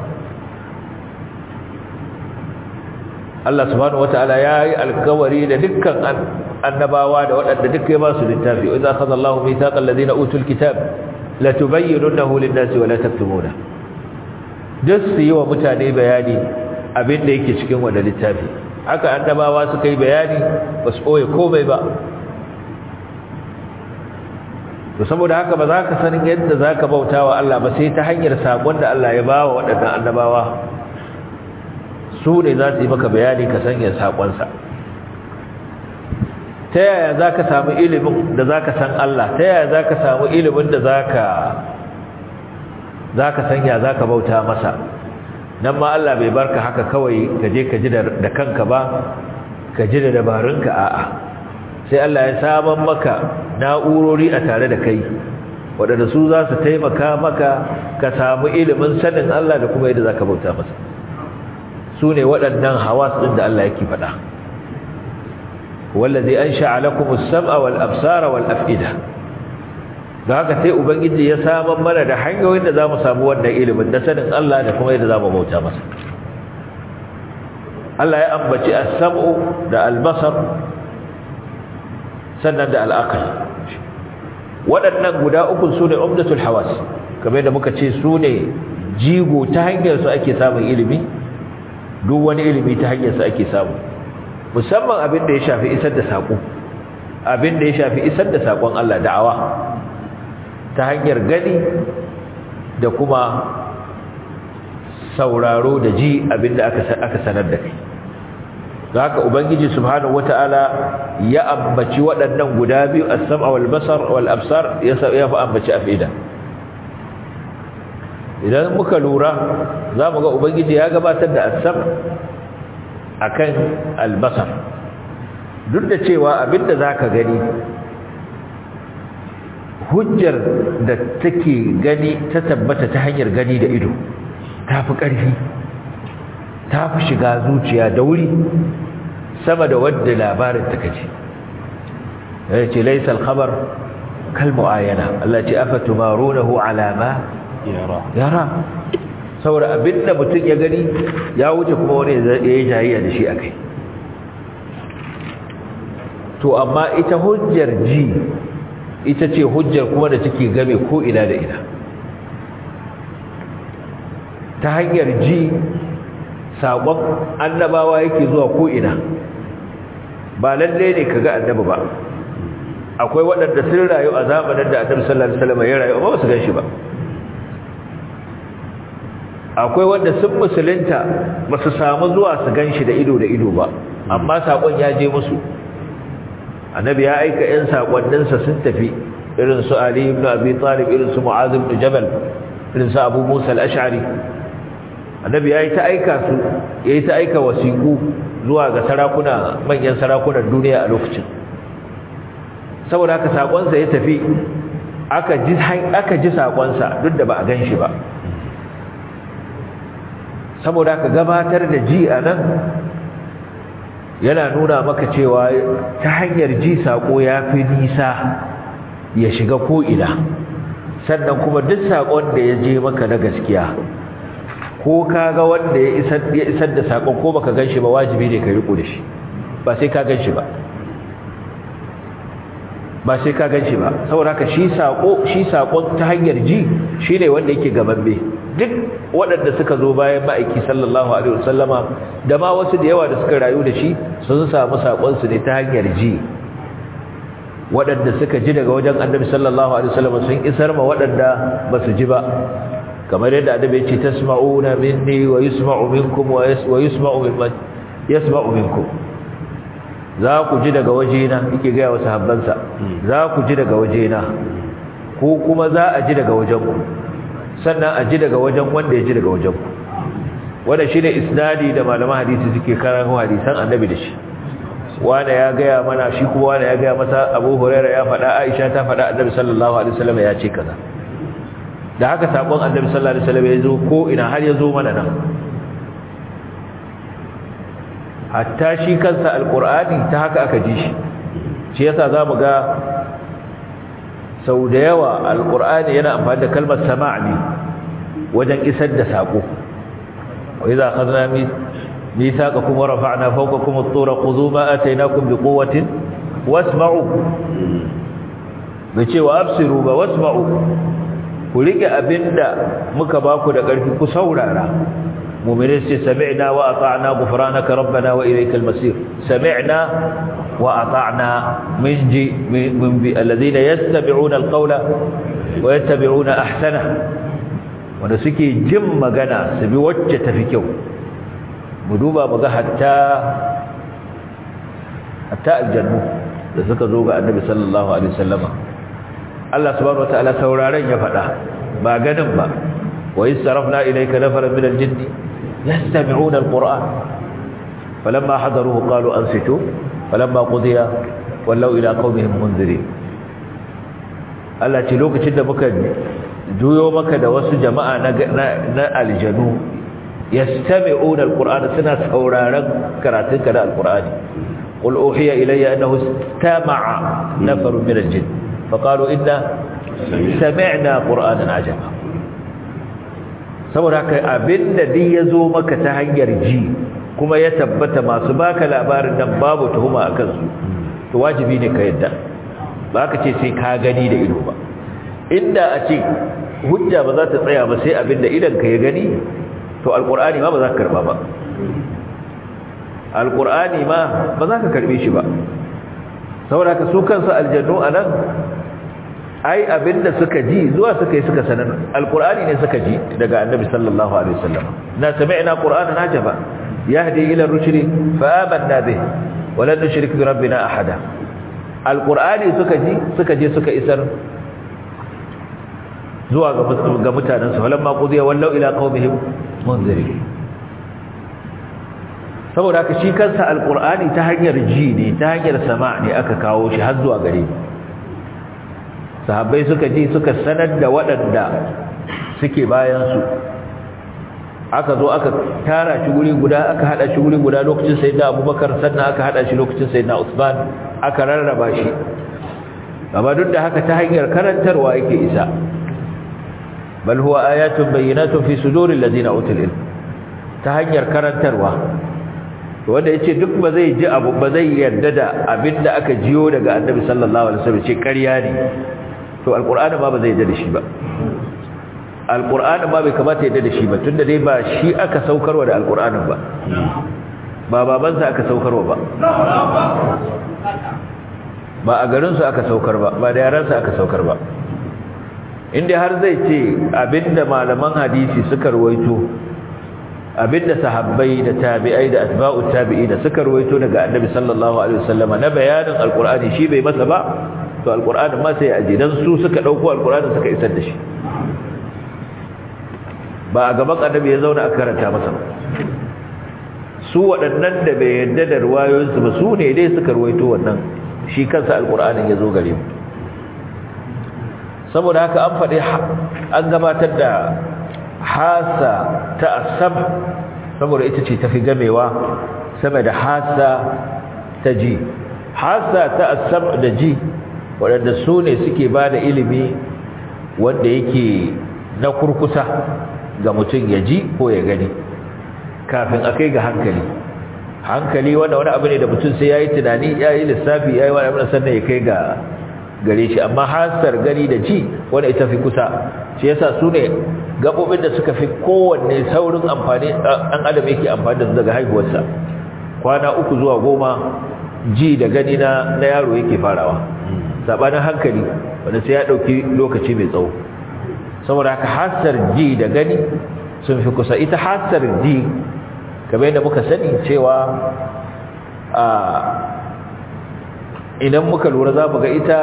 Allah subhanahu wata'ala ya yi alkawari da dukkan annabawa da waɗanda duk ya ba su littafi wa idza akhadha Allahu mithaqal ladina utul kitab la tubayyinunahu lin-nasi wa la taktumuna duk su yi wa mutane bayani abin da yake cikin wanda littafi haka annabawa suka yi bayani ba su ɓoye komai ba to saboda haka ba za ka sanin yadda za ka bauta wa Allah ba sai ta hanyar saƙon da Allah ya ba wa waɗannan annabawa su ne za su yi maka bayani ka sanya saƙonsa ta yaya za ka samu ilimin da za ka san Allah ta yaya za ka samu ilimin da za ka sanya za ka bauta masa nan ma Allah bai barka haka kawai ka je ka ji da kanka ba ka ji da dabarunka a'a sai Allah ya saman maka na'urori a tare da kai waɗanda su za su taimaka maka ka samu ilimin sanin Allah da kuma yadda za ka bauta masa su ne waɗannan hawas ɗin da Allah yake faɗa wallazi an sha'alakum as-sam'a wal absara wal af'ida da haka sai ubangiji ya saman mana da hanyoyin da zamu samu wannan ilimin da sanin Allah da kuma yadda zamu bauta masa Allah ya ambaci as-sam'u da al-basar sannan da al-aql waɗannan guda uku sune umdatul hawas kamar da muka ce sune jigo ta hanyar su ake samun ilimi duk wani ilimi ta hanyar su ake samu musamman abin da ya shafi isar da sako abin da ya shafi isar da sakon Allah da'awa ta hanyar gani da kuma sauraro da ji abinda aka sanar da kai haka ubangiji subhanahu wataala ya ambaci waɗannan guda biyu as-sam'a wal basar wal absar ya ya fa ambaci afida idan muka lura zamu ga ubangiji ya gabatar da as-sam akan al-basar duk da cewa abinda zaka gani hujjar da take gani ta tabbata ta hanyar gani da ido ta fi ƙarfi ta fi shiga zuciya da wuri sama da wadda labarin ta kace ya ce laisa alkhabar kal mu'ayana Allah ce afa tumarunahu ala ma yara yara saboda abinda mutum ya gani ya wuce kuma wani ya yi jayayya da shi akai to amma ita hujjar ji ita ce hujjar kuma da take game ko ina da ina ta hanyar ji saƙon annabawa yake zuwa ko ina ba lalle ne kaga annabi ba akwai waɗanda sun rayu a zamanin da annabi sallallahu alaihi wasallam ya rayu ba su ganshi ba akwai wanda sun musulunta ba su samu zuwa su ganshi da ido da ido ba amma saƙon ya je musu annabi ya aika ƴan sakonninsa sun tafi irin su Ali ibn Abi Talib irin su Mu'adh ibn Jabal irin su Abu Musa al-Ash'ari annabi yayi ta aika su yayi ta aika wasiku zuwa ga sarakuna manyan sarakunan duniya a lokacin saboda haka sakonsa ya tafi aka ji aka ji sakonsa duk da ba a ganshi ba saboda haka gabatar da ji anan yana nuna maka cewa ta hanyar ji sako ya fi nisa ya shiga ko'ina sannan kuma duk sakon da ya je maka na gaskiya ko ka ga wanda ya isar da sakon ko baka gan shi ba wajibi ne ka riko da shi ba sai ka gan shi ba ba sai ka gan shi ba saboda haka shi sako shi sakon ta hanyar ji shine wanda yake gababbe duk waɗanda suka zo bayan ma'aiki sallallahu alaihi wasallama da ma wasu da yawa da suka rayu da shi sun samu saƙonsu ne ta hanyar ji waɗanda suka ji daga wajen annabi sallallahu alaihi wasallama sun isar ma waɗanda ba su ji ba kamar yadda annabi ya ce tasma'una minni wa yusma'u minkum wa yusma'u mimman yasma'u minkum za ku ji daga wajena yake ga wasu habbansa za ku ji daga wajena ko kuma za a ji daga wajenku sannan a ji daga wajen wanda ya ji daga wajenku wanda shine isnadi da malaman hadisi suke karanto hadisan annabi da shi wanda ya gaya mana shi kuma wanda ya gaya masa Abu Hurairah ya faɗa Aisha ta faɗa Annabi sallallahu alaihi wasallam ya ce kaza da haka sakon Annabi sallallahu alaihi wasallam ya zo ko ina har ya zo mana nan hatta shi kansa alqur'ani ta haka aka ji shi shi yasa zamu ga sau da yawa alqur'ani yana amfani da kalmar sama' ne wajen isar da sako wa idza akhadna min ميثاقكم ورفعنا فوقكم الطور خذوا ما آتيناكم بقوة واسمعوا bace wa absiru ba wasma'u ku rike abinda muka baku da ƙarfi ku saurara mu'minin sai sami'na wa ata'na ghufranaka rabbana wa ilaykal masir sami'na wa ata'na min ji min bi alladhina yastabi'una alqawla wa yattabi'una ahsana wanda suke jin magana su bi wacce tafi kyau mu duba mu ga hatta hatta aljannu da suka zo ga annabi sallallahu alaihi wasallama Allah subhanahu wataala sauraron ya faɗa ba ganin ba wa istarafna ilayka nafaran min aljinn yastami'una alquran falamma hadaruhu qalu ansitu falamma qudiya wallaw ila qaumihim munzirin Allah ce lokacin da muka juyo maka da wasu jama'a na aljanu yastami'una alqur'ana suna sauraron karatun ka da alqur'ani qul uhiya ilayya annahu istama'a nafarun min aljinn faqalu inna sami'na qur'anan ajaba saboda haka abinda din yazo maka ta hanyar ji kuma ya tabbata masu baka labarin nan babu tuhuma akan su to wajibi ne ka yadda ba ka ce sai ka gani da ido ba inda a ce hujja ba za ta tsaya ba sai abinda idan ka ya gani to alkur'ani ma ba za ka karba ba alkur'ani ma ba za ka karbe shi ba saboda ka su kansu aljannu a nan ai abinda suka ji zuwa suka yi suka sanar alkur'ani ne suka ji daga annabi sallallahu alaihi wasallam na sami'na qur'anan ajaba yahdi ila rushdi fa amanna bih wa lan nushrik bi rabbina ahada alkur'ani suka ji suka je suka isar zuwa ga mutanensu walamma qudiya wallau ila qaumihim munziri saboda haka shi kansa alqur'ani ta hanyar ji ne ta hanyar sama ne aka kawo shi har zuwa gare mu sahabbai suka ji suka sanar da waɗanda suke bayan su aka zo aka tara shi guri guda aka hada shi guri guda lokacin sayyidina abubakar sannan aka hada shi lokacin sayyidina usman aka rarraba shi amma duk da haka ta hanyar karantarwa yake isa bal huwa ayatun bayyinatun fi suduril ladina utul ilm ta hanyar karantarwa wanda yace duk ba zai ji abu ba zai yarda da abinda aka jiyo daga annabi sallallahu alaihi wasallam ce ƙarya ne to alqur'ani ba ba zai yarda da shi ba alqur'ani ba bai kamata yarda da shi ba tunda dai ba shi aka saukarwa da alqur'anin ba ba babansa aka saukarwa ba ba a garinsu aka saukar ba ba da yaransa aka saukar ba inda har zai ce abinda malaman hadisi suka ruwaito abinda sahabbai da tabi'ai da atba'u tabi'i da suka ruwaito daga annabi sallallahu alaihi wasallam na bayanin alqur'ani shi bai masa ba to alqur'ani ma sai aje dan su suka dauko alqur'ani suka isar da shi ba a gaban annabi ya zauna a karanta masa ba su waɗannan da bai yarda da ruwayoyinsu ba su ne dai suka ruwaito wannan shi kansa alqur'anin ya zo gare mu saboda haka an faɗi an gabatar da hasa ta asab saboda ita ce tafi gamewa sama da hasa ta ji hasa ta asab da ji waɗanda su ne suke ba da ilimi wanda yake na kurkusa ga mutum ya ji ko ya gani kafin a kai ga hankali hankali wanda wani abu ne da mutum sai ya yi tunani ya yi lissafi ya yi wani abu sannan ya kai ga gare shi amma hasar gani da ji wanda ita fi kusa shi yasa su ne gaɓoɓin da suka fi kowanne saurin amfani ɗan adam yake amfani da su daga haihuwarsa kwana uku zuwa goma ji da gani na na yaro yake farawa sabanin hankali wanda sai ya ɗauki lokaci mai tsawo saboda haka hasar ji da gani sun fi kusa ita hasar ji kamar yadda muka sani cewa a idan muka lura za mu ga ita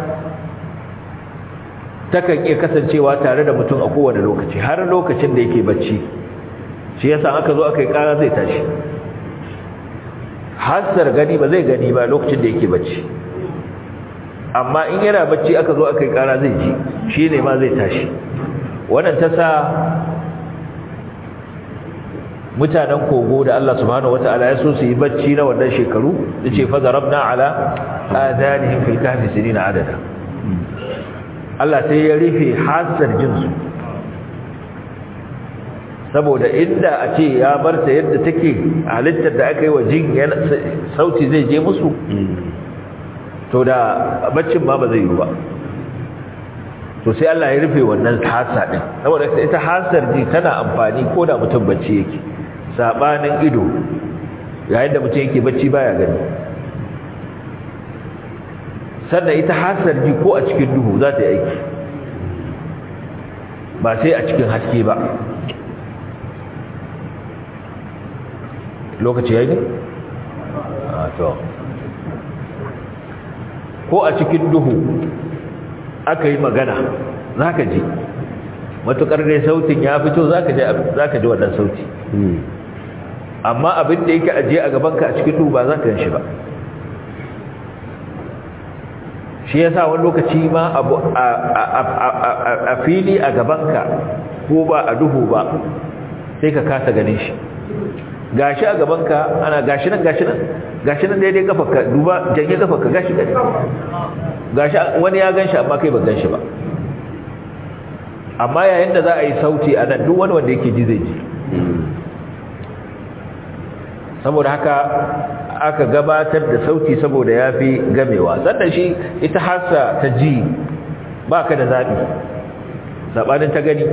takan iya kasancewa tare da mutum a kowane lokaci har lokacin da yake bacci shi yasa aka zo aka yi kara zai tashi hasar gani ba zai gani ba lokacin da yake bacci amma in yana bacci aka zo aka yi kara zai ji shi ne ma zai tashi wannan ta sa mutanen kogo da Allah subhanahu wata'ala ya so su yi bacci na wannan shekaru da ce fazarabna ala adanihim fil kahfi sinina adada Allah sai ya rufe hasar jinsu saboda inda a ce ya bar ta yadda take halittar da aka yi wa jin sauti zai je musu to da baccin ma ba zai yi ba to sai Allah ya rufe wannan hasa din saboda ita hasar ji tana amfani ko da mutum bacci yake sabanin ido yayin da mutum yake bacci baya gani sannan ita hasar ji ko a cikin duhu za ta yi aiki ba sai a cikin haske ba lokaci ya yi a to ko a cikin duhu aka yi magana za ka ji matuƙar dai sautin ya fito za ka ji wannan sauti amma abin da yake ajiye a gabanka a cikin duhu ba za ka shi ba shi ya sa wani lokaci ma a fili a gabanka ko ba a duhu ba sai ka kasa ganin shi gashi a gabanka ana gashi nan gashi nan gashi nan daidai kafarka duba janye kafarka gashi gani gashi wani ya ganshi amma kai ba ganshi ba amma yayin da za a yi sauti a nan duk wani wanda yake ji zai ji saboda haka aka gabatar da sauti saboda ya fi gamewa sannan shi ita hasa ta ji ba ka da zaɓi saɓanin ta gani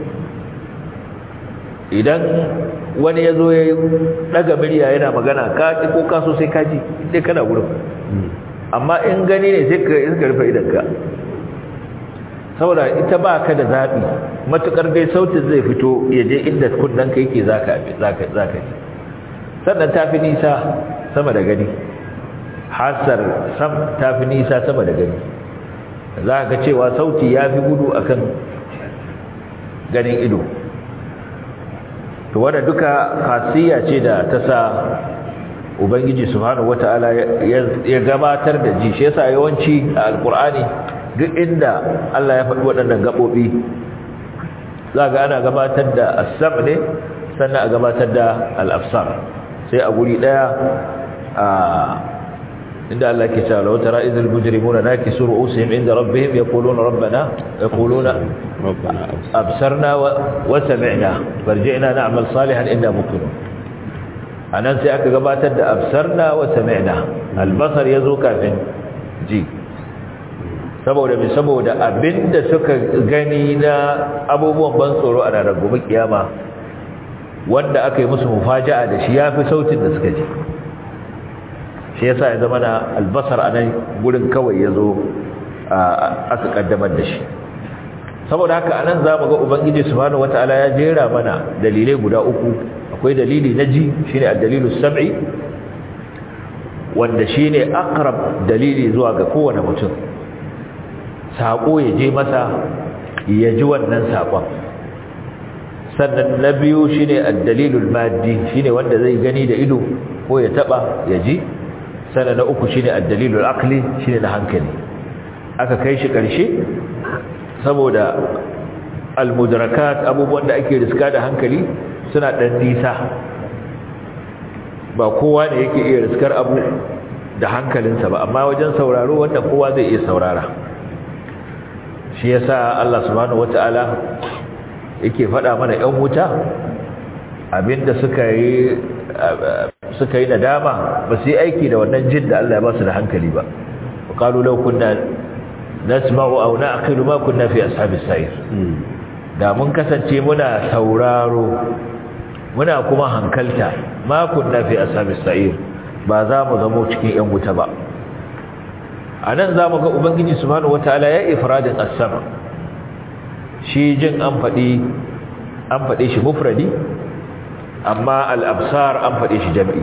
idan wani ya zo ya ɗaga murya yana magana ka ko kaso sai ka ji sai kana wurin amma in gani ne sai ka rufe idanka saboda ita ba ka da zaɓi matuƙar dai sautin zai fito ya je inda kundanka yake za ka ji sannan ta fi nisa sama da gani hasar sam ta fi nisa sama da gani za ka cewa sauti ya fi gudu akan ganin ido to wanda duka khasiyya ce da ta sa ubangiji subhanahu wataala ya gabatar da ji shi yasa yawanci a alqur'ani duk inda Allah ya faɗi waɗannan gabobi za ga ana gabatar da as-sam ne sannan a gabatar da al-absar sai a guri daya a inda Allah ke cewa law tara idhal mujrimuna nakisu ru'usihim inda rabbihim yaquluna rabbana yaquluna rabbana absarna wa sami'na farji'na na'mal salihan inna muqinun anan sai aka gabatar da absarna wa sami'na albasar yazo kafin ji saboda me saboda abinda suka gani na abubuwan ban tsoro a ranar gobe kiyama wanda aka yi musu mufaja'a da shi yafi sautin da suka ji shi yasa ya zama na albasar a nan gurin kawai ya zo aka kaddamar da shi saboda haka a nan za mu ga ubangiji subhanahu wata'ala ya jera mana dalilai guda uku akwai dalili na ji shi ne dalilu sam'i wanda shi ne akrab dalili zuwa ga kowane mutum saƙo ya je masa ya ji wannan saƙon sannan na biyu shi ne dalilul maddi shi ne wanda zai gani da ido ko ya taɓa ya ji sana na uku shine ad-dalilul aqli shine na hankali aka kai shi karshe saboda al-mudrakat abubuwan da ake riska da hankali suna dan nisa ba kowa ne yake iya riskar abu da hankalinsa ba amma wajen sauraro wanda kowa zai iya saurara shi yasa Allah subhanahu wataala yake faɗa mana ƴan wuta abinda suka yi suka yi nadama ba su yi aiki da wannan jin da Allah ya ba su da hankali ba qalu law kunna nasma'u aw na'qilu ma kunna fi ashabis sa'ir da mun kasance muna sauraro muna kuma hankalta ma kunna fi ashabis sa'ir ba za mu zamo cikin yan wuta ba anan za mu ga ubangiji subhanahu wataala ya ifradin as-sama shi jin an faɗi an faɗe shi mufradi amma al-absar an faɗe shi jam'i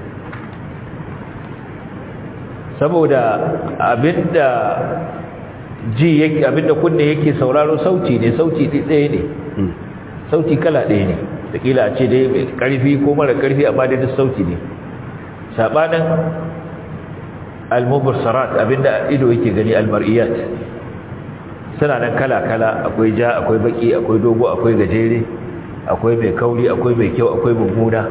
saboda abinda ji yake abinda kunne yake sauraro sauti ne sauti ɗaya ne sauti kala ɗaya ne da kila a ce dai mai ƙarfi ko mara ƙarfi amma dai duk sauti ne sabanin al-mubsarat abinda ido yake gani al-mar'iyat suna nan kala-kala akwai ja akwai baki akwai dogo akwai gajere akwai mai kauri akwai mai kyau akwai mummuna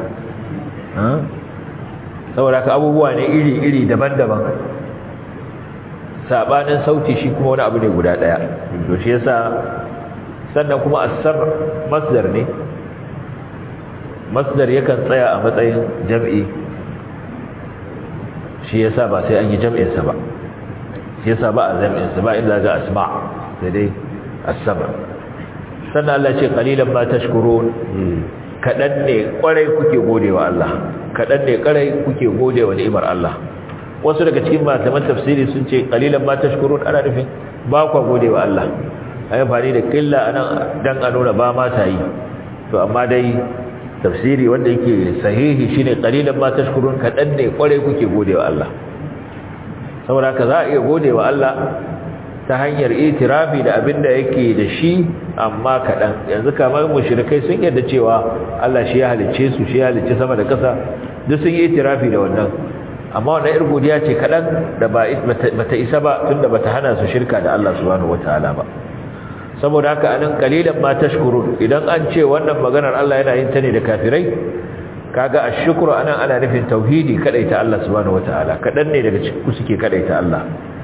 saboda ka abubuwa ne iri-iri daban-daban sabanin sauti shi kuma wani abu ne guda daya to shi yasa sannan kuma asar masdar ne masdar yakan tsaya a matsayin jam'i shi yasa ba sai an yi jam'insa ba shi yasa ba a jam'insa ba inda ga asma sai dai as-sabr sannan Allah ce qalilan ma tashkurun kadan ne kwarai kuke godewa Allah kadan ne kwarai kuke godewa ni'imar Allah wasu daga cikin malaman tafsiri sun ce qalilan ma tashkurun ana nufin ba ku godewa Allah ayi fani da killa anan dan a nuna ba ma ta yi to amma dai tafsiri wanda yake sahihi shine qalilan ma tashkurun kadan ne kwarai kuke godewa Allah saboda ka za a iya godewa Allah ta hanyar itirafi da abin da yake da shi amma kaɗan yanzu kamar mushrikai sun yarda cewa Allah shi ya halicce su shi ya halicce sama da ƙasa duk sun yi itirafi da wannan amma wannan ir godiya ce kaɗan da ba bata isa ba tunda bata hana su shirka da Allah subhanahu wataala ba saboda haka anan qalilan ma tashkurun idan an ce wannan maganar Allah yana yin ta ne da kafirai kaga ashkuru anan ana nufin tauhidi kadaita Allah subhanahu wataala kaɗan ne daga cikin ku suke kadaita Allah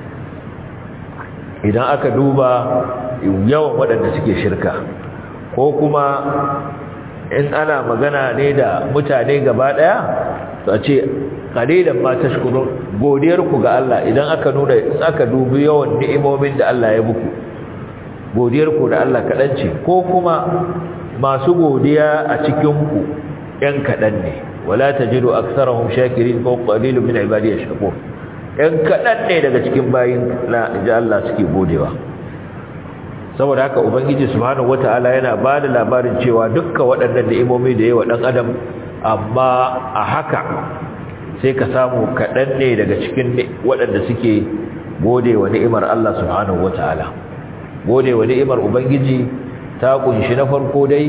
idan aka duba yawan waɗanda suke shirka ko kuma in ana magana ne da mutane gaba ɗaya to a ce qalilan ma tashkurun godiyar ku ga Allah idan aka nuna in aka dubi yawan ni'imomin da Allah ya muku godiyar ku da Allah kaɗan ce ko kuma masu godiya a cikin ku ɗan kaɗan ne wala tajidu aktsarahum shakirin ko qalilun min ibadiyash shakur ‘yan kaɗan ne daga cikin bayin na ji Allah suke godewa saboda haka ubangiji subhanahu wata'ala yana ba da labarin cewa dukka waɗannan ni'imomi da yawa ɗan adam amma a haka sai ka samu kaɗan ne daga cikin waɗanda suke godewa ni'imar Allah subhanahu wata'ala godewa ni'imar ubangiji ta kunshi na farko dai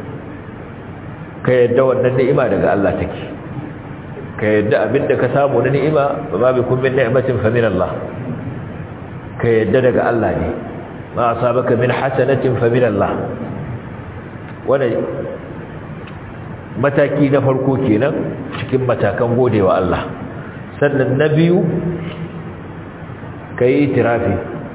ka yadda wannan ni'ima daga Allah take ka yadda abinda ka samu na ni'ima ba bikum min ni'matin fa min Allah ka yadda daga Allah ne ma asabaka min hasanatin fa min Allah wannan mataki na farko kenan cikin matakan godewa Allah sannan na biyu kai tirafi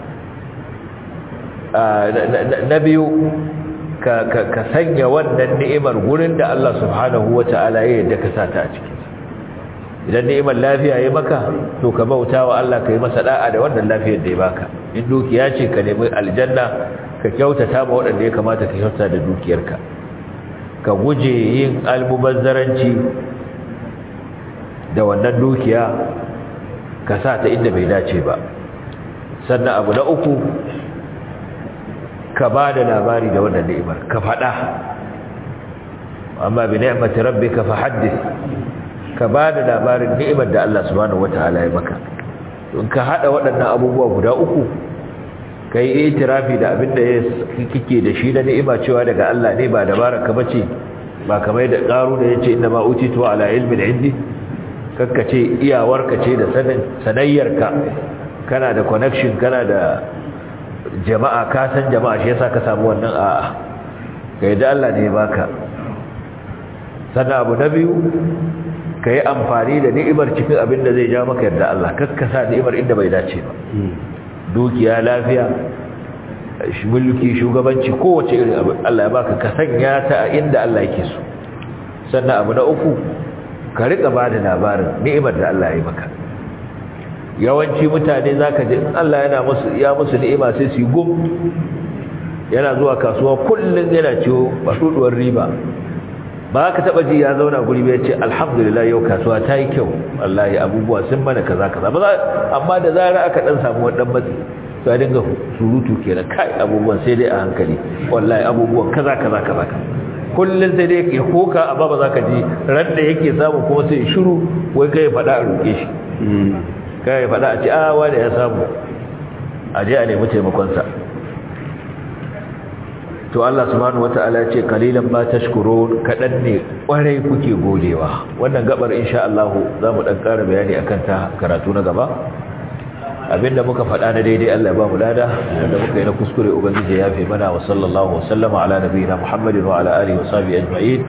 na biyu ka ka sanya wannan ni'imar gurin da Allah subhanahu wata'ala ya yadda ka sata a ciki idan ni'imar lafiya ya maka to ka bauta wa Allah ka yi masa da'a da wannan lafiyar da ya baka in dukiya ce ka nemi aljanna ka kyautata ma waɗanda ya kamata ka kyauta da dukiyarka ka guje yin almubazzaranci da wannan dukiya ka sa ta inda bai dace ba sannan abu na uku ka ba da labari da wannan ni'imar ka faɗa amma bi ni'mati rabbika fa haddith ka ba da labarin ni'imar da Allah subhanahu wataala ya maka in ka hada waɗannan abubuwa guda uku kai itirafi da abin da kike da shi na ni'ima cewa daga Allah ne ba dabara ka bace ba kamar da karu da yace inna ma utitu ala ilmin indi kakkace iyawarka ce da sanin sanayyarka kana da connection kana da jama'a ka san jama'a shi yasa ka samu wannan a'a kai da Allah ne ya baka sannan abu na biyu ka yi amfani da ni'imar cikin abin da zai ja maka yarda Allah kakkasa ni'imar inda bai dace ba dukiya lafiya mulki shugabanci kowace irin abu Allah ya baka ka sanya ta a inda Allah yake so sannan abu na uku ka rika ba da labarin ni'imar da Allah ya yi maka yawanci mutane zaka ji Allah yana musu ya musu ni'ima sai su yi gum yana zuwa kasuwa kullun yana ciwo basuduwar riba ba ka taba ji ya zauna guri bai ce alhamdulillah yau kasuwa ta yi kyau wallahi abubuwa sun mana kaza kaza ba amma da zara aka dan samu wannan matsi to ya dinga surutu kenan kai abubuwan sai dai a hankali wallahi abubuwan kaza kaza kaza kullun sai dai ya koka amma ba za ka ji ran da yake samu kuma sai shiru wai kai faɗa a roƙe shi kai faɗa a ce a wanda ya samu a je a nemi taimakonsa to Allah subhanahu wata'ala ya ce kalilan ma tashkurun kadan ne kwarai kuke godewa wannan gabar insha Allah za mu dan ƙara bayani akan ta karatu na gaba abinda muka faɗa na daidai Allah ya ba mu lada wanda muka yi na kuskure ubangiji ya fi mana wa sallallahu wa sallama ala nabiyina Muhammadin wa ala alihi wa sahbihi ajma'in